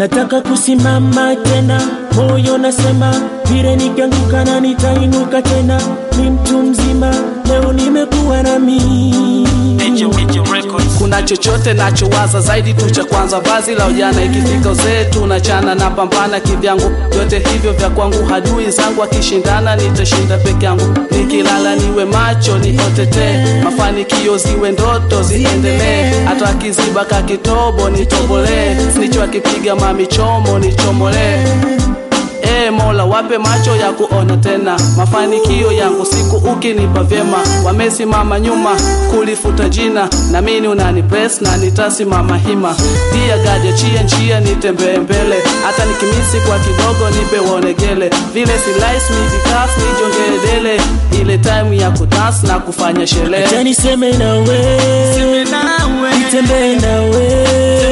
nataka kusimama tena, moyo nasema vile nikianguka na nitainuka tena, ni mtu mzima, leo nimekuwa na mimi kuna chochote nachowaza zaidi tu cha kwanza vazi la ujana ikifika uzee tunachana na pambana kivyangu vyote hivyo vya kwangu hadui zangu akishindana nitashinda peke yangu nikilala niwe macho niotetee mafanikio ziwe ndoto ziendelee hata akiziba kakitobo nitobolee sinicho akipiga mamichomo nichomolee Ee Mola, wape macho ya kuona tena mafanikio yangu siku ukinipa vyema. Wamesimama nyuma kulifuta jina, na mimi unani press na nitasimama hima. Dia gaja chia njia nitembee mbele, hata nikimisi kwa kidogo nipe wonegele. Vile si lies mi vikas nijongedele, ile time ya kudance na kufanya sherehe. acha niseme nawe, nitembee nawe,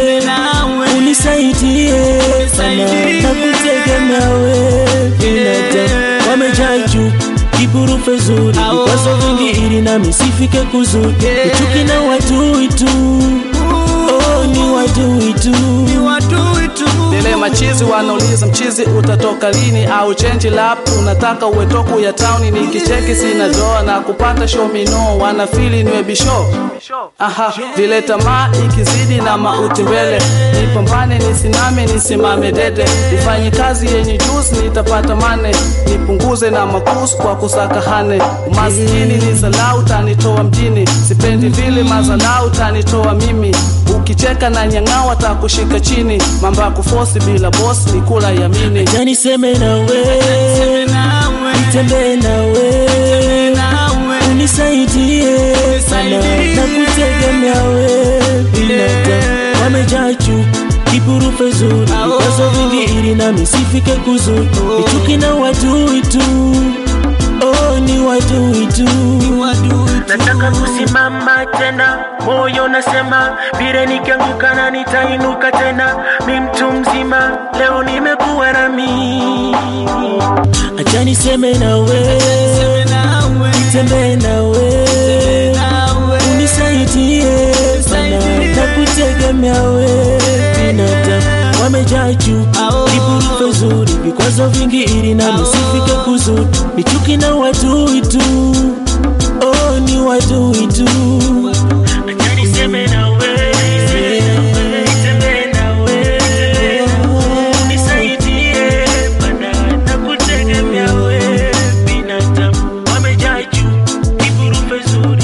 unisaidie sana na kutegemea wewe, binadamu wamejaa juu kiburufe zuri vikwazo vingi ili nami sifike kuzuri uchuki na wadui tu oh, ni wadui tu Lele machizi wanauliza mchizi utatoka lini au change lap unataka uwe toku ya town nikicheki sina doa na kupata show me no wanafili niwe bisho aha vile tamaa ikizidi na mauti mbele nipambane nisimame nisimame dede nifanye kazi yenye juzi nitapata mane nipunguze na makusu kwa kusaka hane umaskini ni zalau tanitoa mjini sipendi vile mazalau tanitoa mimi ukicheka na nyang'awa takushika chini mambo ya kufosi bila bosi ni kula yamini acha niseme nawe, nitembee nawe, unisaidie sana na kutegemea wewe, binadamu wamejaa juu kiburufe zuri vikwazo vingi ili nami sifike kuzuri nichuki na wadui tu oh, ni wadui tu nataka kusimama tena, moyo nasema vile nikianguka na nitainuka tena, mi mtu mzima, leo nimekuwa na mimi. Acha niseme nawe, nitembee nawe, unisaidie sana na kutegemea wewe, binadamu wamejaa juu viburufe zuri vikwazo vingi ili nami sifike kuzuri nichuki na wadui tu oh, ni wadui tu Acha niseme nawe, nitembee nawe, unisaidie bana na kutegemea wewe, binadamu wamejaa juu viburufe zuri